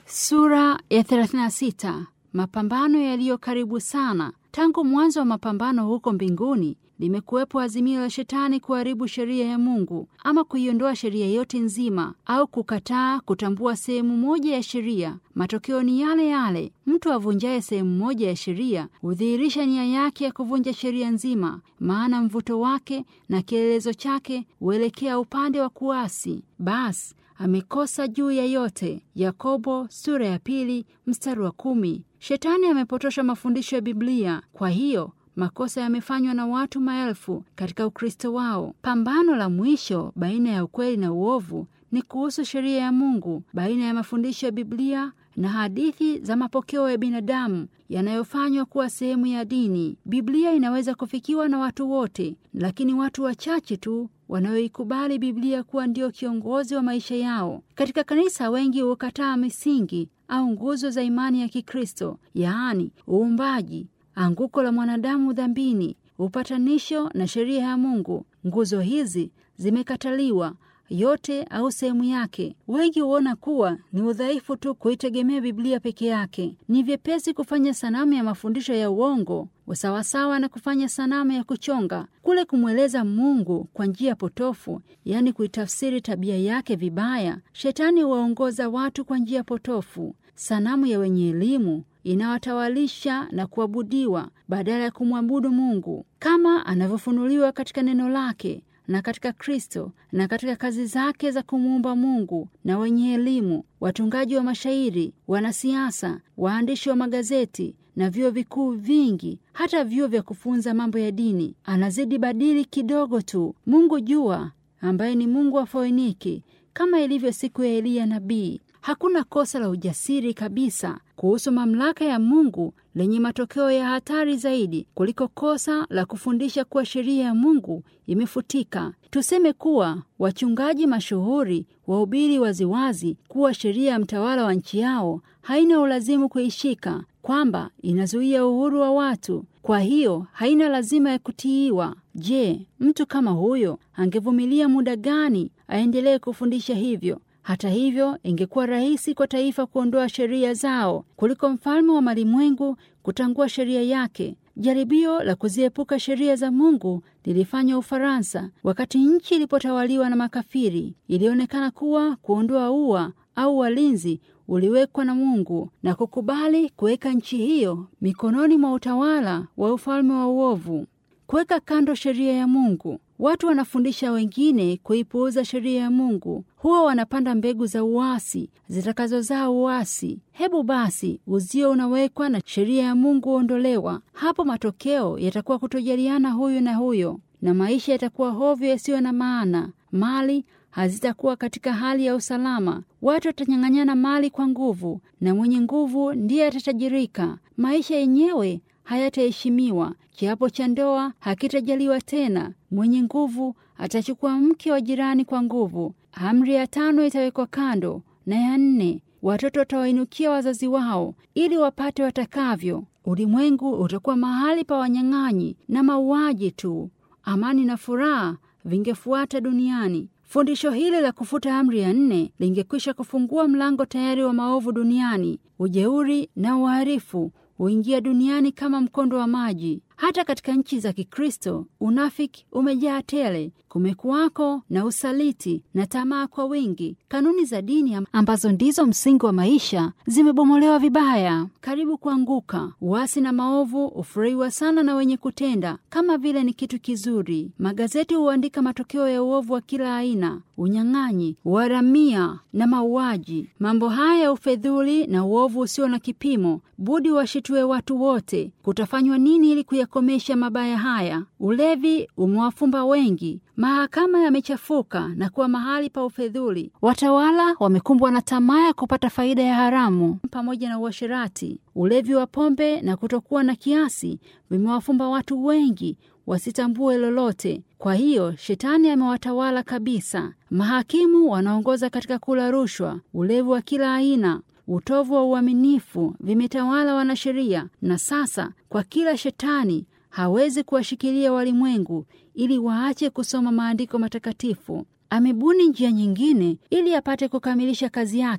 Sura ya 36. Mapambano yaliyo karibu sana. Tangu mwanzo wa mapambano huko mbinguni limekuwepo azimio la Shetani kuharibu sheria ya Mungu ama kuiondoa sheria yote nzima au kukataa kutambua sehemu moja ya sheria. Matokeo ni yale yale. Mtu avunjaye sehemu moja ya sheria hudhihirisha nia yake ya kuvunja sheria nzima, maana mvuto wake na kielelezo chake huelekea upande wa kuasi. Basi amekosa juu ya yote. Yakobo sura ya pili mstari wa kumi. Shetani amepotosha mafundisho ya Biblia. Kwa hiyo makosa yamefanywa na watu maelfu katika Ukristo wao. Pambano la mwisho baina ya ukweli na uovu ni kuhusu sheria ya Mungu, baina ya mafundisho ya Biblia na hadithi za mapokeo ya binadamu yanayofanywa kuwa sehemu ya dini. Biblia inaweza kufikiwa na watu wote, lakini watu wachache tu wanaoikubali Biblia kuwa ndio kiongozi wa maisha yao. Katika kanisa, wengi hukataa misingi au nguzo za imani ya Kikristo, yaani uumbaji, anguko la mwanadamu dhambini, upatanisho na sheria ya Mungu. Nguzo hizi zimekataliwa yote au sehemu yake. Wengi huona kuwa ni udhaifu tu kuitegemea Biblia peke yake. Ni vyepesi kufanya sanamu ya mafundisho ya uongo sawasawa na kufanya sanamu ya kuchonga, kule kumweleza Mungu kwa njia potofu, yaani kuitafsiri tabia yake vibaya. Shetani huwaongoza watu kwa njia potofu. Sanamu ya wenye elimu inawatawalisha na kuabudiwa badala ya kumwabudu Mungu kama anavyofunuliwa katika neno lake na katika Kristo na katika kazi zake za kumuumba Mungu. Na wenye elimu, watungaji wa mashairi, wanasiasa, waandishi wa magazeti na vyuo vikuu vingi, hata vyuo vya kufunza mambo ya dini, anazidi badili kidogo tu. Mungu jua, ambaye ni Mungu wa Foiniki, kama ilivyo siku ya Eliya nabii. Hakuna kosa la ujasiri kabisa kuhusu mamlaka ya Mungu lenye matokeo ya hatari zaidi kuliko kosa la kufundisha kuwa sheria ya Mungu imefutika. Tuseme kuwa wachungaji mashuhuri wahubiri waziwazi kuwa sheria ya mtawala wa nchi yao haina ulazimu kuishika, kwamba inazuia uhuru wa watu, kwa hiyo haina lazima ya kutiiwa. Je, mtu kama huyo angevumilia muda gani aendelee kufundisha hivyo? Hata hivyo, ingekuwa rahisi kwa taifa kuondoa sheria zao kuliko mfalme wa malimwengu kutangua sheria yake. Jaribio la kuziepuka sheria za Mungu lilifanywa Ufaransa wakati nchi ilipotawaliwa na makafiri. Ilionekana kuwa kuondoa ua au walinzi uliwekwa na Mungu na kukubali kuweka nchi hiyo mikononi mwa utawala wa ufalme wa uovu. Kuweka kando sheria ya Mungu. Watu wanafundisha wengine kuipuuza sheria ya Mungu, huwa wanapanda mbegu za uasi zitakazozaa uasi. Hebu basi uzio unawekwa na sheria ya Mungu huondolewa. Hapo matokeo yatakuwa kutojaliana huyu na huyo, na maisha yatakuwa hovyo yasiyo na maana. Mali hazitakuwa katika hali ya usalama. Watu watanyang'anyana mali kwa nguvu, na mwenye nguvu ndiye atatajirika. Maisha yenyewe hayataheshimiwa. Kiapo cha ndoa hakitajaliwa tena. Mwenye nguvu atachukua mke wa jirani kwa nguvu. Amri ya tano itawekwa kando, na ya nne, watoto watawainukia wazazi wao ili wapate watakavyo. Ulimwengu utakuwa mahali pa wanyang'anyi na mauaji tu. Amani na furaha vingefuata duniani. Fundisho hili la kufuta amri ya nne lingekwisha kufungua mlango tayari wa maovu duniani. Ujeuri na uharifu huingia duniani kama mkondo wa maji. Hata katika nchi za Kikristo unafiki umejaa tele. Kumekuwako na usaliti na tamaa kwa wingi. Kanuni za dini ambazo ndizo msingi wa maisha zimebomolewa vibaya, karibu kuanguka. Uasi na maovu hufurahiwa sana na wenye kutenda kama vile ni kitu kizuri. Magazeti huandika matokeo ya uovu wa kila aina: unyang'anyi, uharamia na mauaji. Mambo haya ya ufedhuli na uovu usio na kipimo budi washitue watu wote. Kutafanywa nini ili kuyakomesha mabaya haya? Ulevi umewafumba wengi. Mahakama yamechafuka na kuwa mahali pa ufedhuli. Watawala wamekumbwa na tamaa ya kupata faida ya haramu pamoja na uasherati. Ulevi wa pombe na kutokuwa na kiasi vimewafumba watu wengi wasitambue lolote. Kwa hiyo shetani amewatawala kabisa. Mahakimu wanaongoza katika kula rushwa, ulevi wa kila aina utovu wa uaminifu vimetawala wanasheria. Na sasa kwa kila shetani hawezi kuwashikilia walimwengu ili waache kusoma maandiko matakatifu. Amebuni njia nyingine ili apate kukamilisha kazi yake.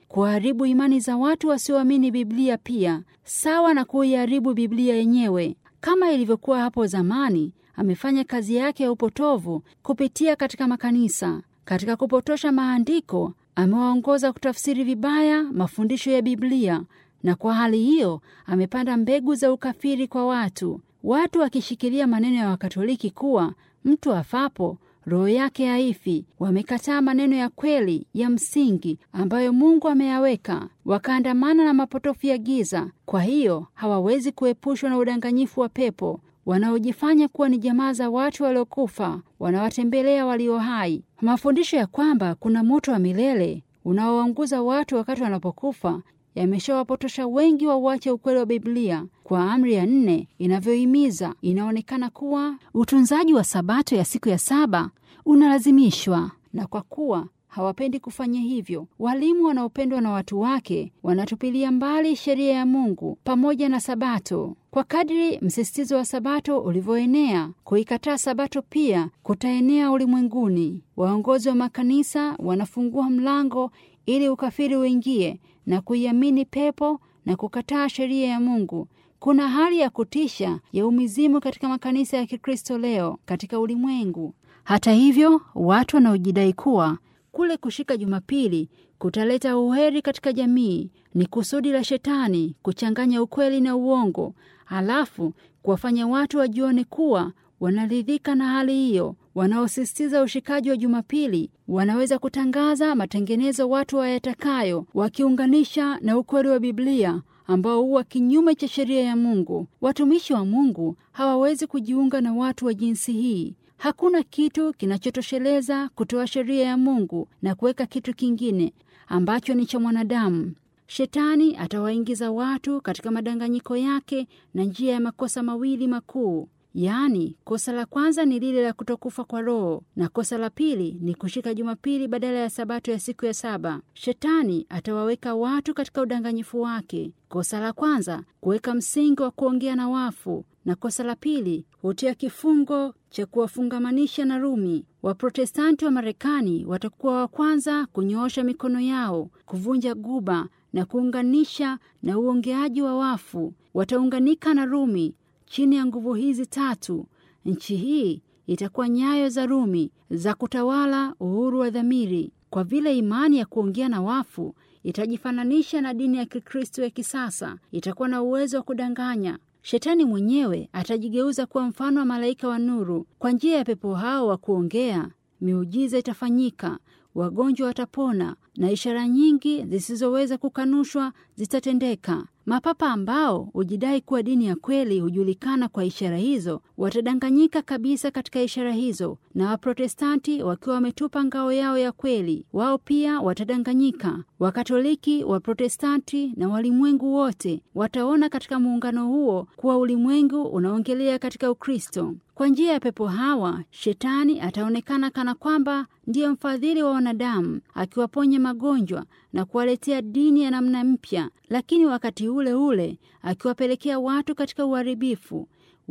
kuharibu imani za watu wasioamini Biblia, pia sawa na kuiharibu Biblia yenyewe. Kama ilivyokuwa hapo zamani, amefanya kazi yake ya upotovu kupitia katika makanisa. Katika kupotosha maandiko, amewaongoza kutafsiri vibaya mafundisho ya Biblia, na kwa hali hiyo amepanda mbegu za ukafiri kwa watu. Watu wakishikilia maneno ya Wakatoliki kuwa mtu afapo roho yake haifi, wamekataa maneno ya kweli ya msingi ambayo Mungu ameyaweka, wakaandamana na mapotofu ya giza. Kwa hiyo hawawezi kuepushwa na udanganyifu wa pepo wanaojifanya kuwa ni jamaa za watu waliokufa, wanawatembelea walio hai. Mafundisho ya kwamba kuna moto wa milele unaowaunguza watu wakati wanapokufa yameshawapotosha wengi wa uache ukweli wa Biblia. Kwa amri ya nne inavyohimiza, inaonekana kuwa utunzaji wa sabato ya siku ya saba unalazimishwa, na kwa kuwa hawapendi kufanya hivyo, walimu wanaopendwa na watu wake wanatupilia mbali sheria ya Mungu pamoja na sabato. Kwa kadiri msisitizo wa sabato ulivyoenea, kuikataa sabato pia kutaenea ulimwenguni. Waongozi wa makanisa wanafungua mlango ili ukafiri uingie na kuiamini pepo na kukataa sheria ya Mungu. Kuna hali ya kutisha ya umizimu katika makanisa ya Kikristo leo katika ulimwengu. Hata hivyo, watu wanaojidai kuwa kule kushika Jumapili kutaleta uheri katika jamii ni kusudi la Shetani kuchanganya ukweli na uongo, halafu kuwafanya watu wajione kuwa wanaridhika na hali hiyo. Wanaosisitiza ushikaji wa Jumapili wanaweza kutangaza matengenezo watu wayatakayo, wakiunganisha na ukweli wa Biblia ambao huwa kinyume cha sheria ya Mungu. Watumishi wa Mungu hawawezi kujiunga na watu wa jinsi hii. Hakuna kitu kinachotosheleza kutoa sheria ya Mungu na kuweka kitu kingine ambacho ni cha mwanadamu. Shetani atawaingiza watu katika madanganyiko yake na njia ya makosa mawili makuu. Yaani, kosa la kwanza ni lile la kutokufa kwa roho, na kosa la pili ni kushika Jumapili badala ya sabato ya siku ya saba. Shetani atawaweka watu katika udanganyifu wake. Kosa la kwanza kuweka msingi wa kuongea na wafu, na kosa la pili hutia kifungo cha kuwafungamanisha na Rumi. Waprotestanti wa Marekani watakuwa wa kwanza kunyoosha mikono yao, kuvunja guba na kuunganisha na uongeaji wa wafu. Wataunganika na Rumi. Chini ya nguvu hizi tatu, nchi hii itakuwa nyayo za Rumi za kutawala uhuru wa dhamiri. Kwa vile imani ya kuongea na wafu itajifananisha na dini ya Kikristo ya kisasa, itakuwa na uwezo wa kudanganya. Shetani mwenyewe atajigeuza kuwa mfano wa malaika wa nuru. Kwa njia ya pepo hao wa kuongea, miujiza itafanyika, wagonjwa watapona na ishara nyingi zisizoweza kukanushwa zitatendeka. Mapapa ambao hujidai kuwa dini ya kweli hujulikana kwa ishara hizo, watadanganyika kabisa katika ishara hizo, na Waprotestanti wakiwa wametupa ngao yao ya kweli, wao pia watadanganyika. Wakatoliki, Waprotestanti na walimwengu wote wataona katika muungano huo kuwa ulimwengu unaongelea katika Ukristo. Kwa njia ya pepo hawa, Shetani ataonekana kana kwamba ndiye mfadhili wa wanadamu, akiwaponya magonjwa na kuwaletea dini ya namna mpya, lakini wakati ule ule akiwapelekea watu katika uharibifu.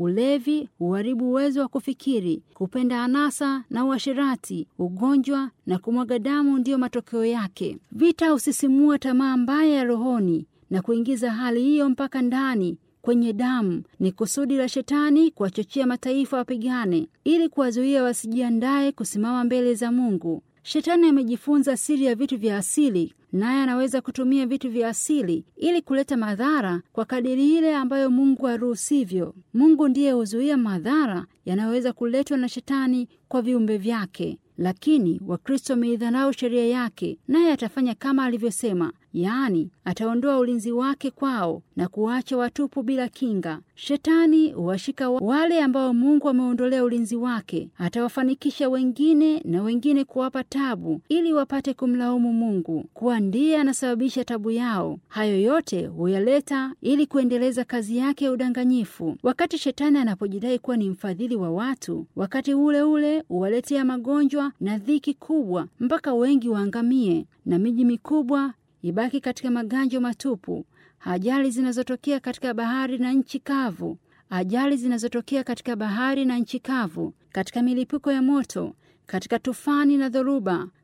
Ulevi huharibu uwezo wa kufikiri, kupenda anasa na uasherati, ugonjwa na kumwaga damu ndiyo matokeo yake. Vita husisimua tamaa mbaya ya rohoni na kuingiza hali hiyo mpaka ndani kwenye damu. Ni kusudi la Shetani kuwachochea mataifa wapigane, ili kuwazuia wasijiandaye kusimama mbele za Mungu. Shetani amejifunza siri ya vitu vya asili, naye anaweza kutumia vitu vya asili ili kuleta madhara kwa kadiri ile ambayo Mungu haruhusivyo. Mungu ndiye huzuia madhara yanayoweza kuletwa na Shetani kwa viumbe vyake, lakini Wakristo wameidharau sheria yake, naye atafanya kama alivyosema, yaani ataondoa ulinzi wake kwao na kuwacha watupu bila kinga. Shetani huwashika wale ambao Mungu ameondolea ulinzi wake, atawafanikisha wengine na wengine kuwapa tabu ili wapate kumlaumu Mungu kuwa ndiye anasababisha tabu yao. Hayo yote huyaleta ili kuendeleza kazi yake ya udanganyifu. Wakati Shetani anapojidai kuwa ni mfadhili wa watu, wakati ule ule huwaletea magonjwa na dhiki kubwa mpaka wengi waangamie na miji mikubwa ibaki katika maganjo matupu. Ajali zinazotokea katika bahari na nchi kavu, ajali zinazotokea katika bahari na nchi kavu, katika milipuko ya moto, katika tufani na dhoruba,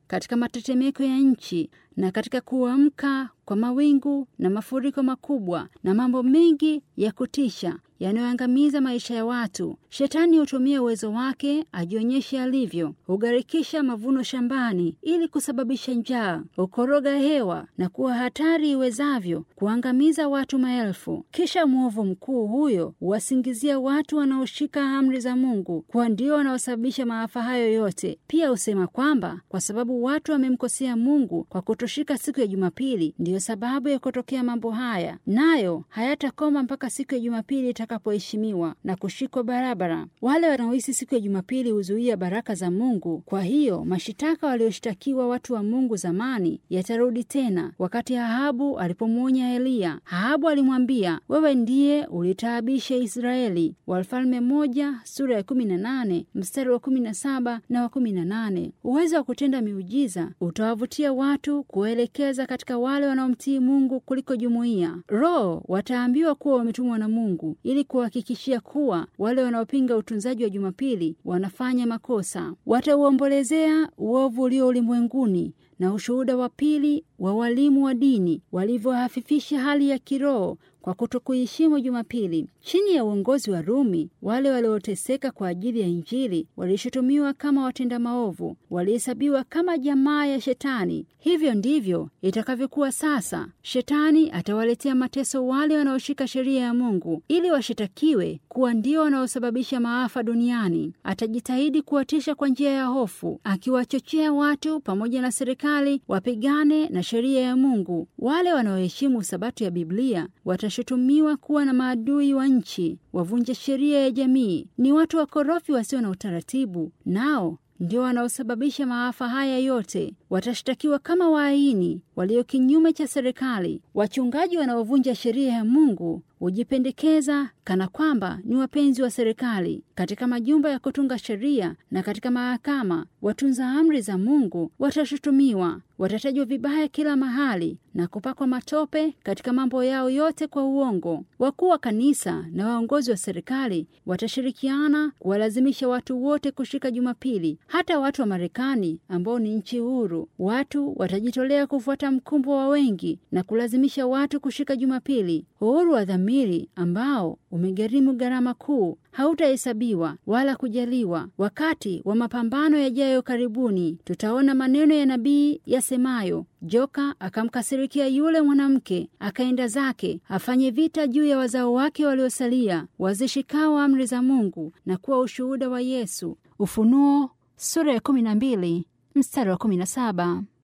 katika matetemeko ya nchi na katika kuamka kwa mawingu na mafuriko makubwa na mambo mengi ya kutisha yanayoangamiza maisha ya watu. Shetani hutumia uwezo wake ajionyeshe alivyo, hugharikisha mavuno shambani ili kusababisha njaa, hukoroga hewa na kuwa hatari iwezavyo kuangamiza watu maelfu. Kisha mwovu mkuu huyo huwasingizia watu wanaoshika amri za Mungu kuwa ndio wanaosababisha maafa hayo yote. Pia husema kwamba kwa sababu watu wamemkosea Mungu kwa kutoshika siku ya Jumapili, ndiyo sababu ya kutokea mambo haya, nayo hayatakoma mpaka siku ya Jumapili itakapoheshimiwa na kushikwa barabara. Wale wanaohisi siku ya Jumapili huzuia baraka za Mungu. Kwa hiyo mashitaka walioshtakiwa watu wa Mungu zamani yatarudi tena. Wakati Ahabu alipomwonya Eliya, Ahabu alimwambia, wewe ndiye ulitaabisha Israeli. Wafalme moja sura ya kumi na nane mstari wa kumi na saba na wa kumi na nane. Uwezo wa kutenda miujiza utawavutia watu kuwaelekeza katika wale wanaomtii Mungu kuliko jumuiya. Roho wataambiwa kuwa wametumwa na Mungu ili kuhakikishia kuwa wale wanaopinga utunzaji wa Jumapili wanafanya makosa. Watauombolezea uovu ulio ulimwenguni na ushuhuda wa pili wa walimu wa dini walivyohafifisha hali ya kiroho kwa kutokuheshimu Jumapili. Chini ya uongozi wa Rumi, wale walioteseka kwa ajili ya Injili walishutumiwa kama watenda maovu, walihesabiwa kama jamaa ya Shetani. Hivyo ndivyo itakavyokuwa sasa. Shetani atawaletea mateso wale wanaoshika sheria ya Mungu ili washitakiwe kuwa ndio wanaosababisha maafa duniani. Atajitahidi kuwatisha kwa njia ya hofu, akiwachochea watu pamoja na serikali wapigane na sheria ya Mungu. Wale wanaoheshimu Sabato ya Biblia watashutumiwa kuwa na maadui wa nchi, wavunja sheria ya jamii, ni watu wakorofi wasio na utaratibu, nao ndio wanaosababisha maafa haya yote. Watashtakiwa kama waaini walio kinyume cha serikali. Wachungaji wanaovunja sheria ya Mungu hujipendekeza kana kwamba ni wapenzi wa serikali. Katika majumba ya kutunga sheria na katika mahakama, watunza amri za Mungu watashutumiwa, watatajwa vibaya kila mahali na kupakwa matope katika mambo yao yote kwa uongo. Wakuu wa kanisa na waongozi wa serikali watashirikiana kuwalazimisha watu wote kushika Jumapili, hata watu wa Marekani ambao ni nchi huru. Watu watajitolea kufuata mkumbo wa wengi na kulazimisha watu kushika Jumapili. Uhuru wa dhamiri ambao umegharimu gharama kuu hautahesabiwa wala kujaliwa. Wakati wa mapambano yajayo karibuni, tutaona maneno ya nabii yasemayo, joka akamkasirikia yule mwanamke, akaenda zake afanye vita juu ya wazao wake waliosalia, wazishikao amri za Mungu na kuwa ushuhuda wa Yesu. Ufunuo sura ya kumi na mbili mstari wa kumi na saba.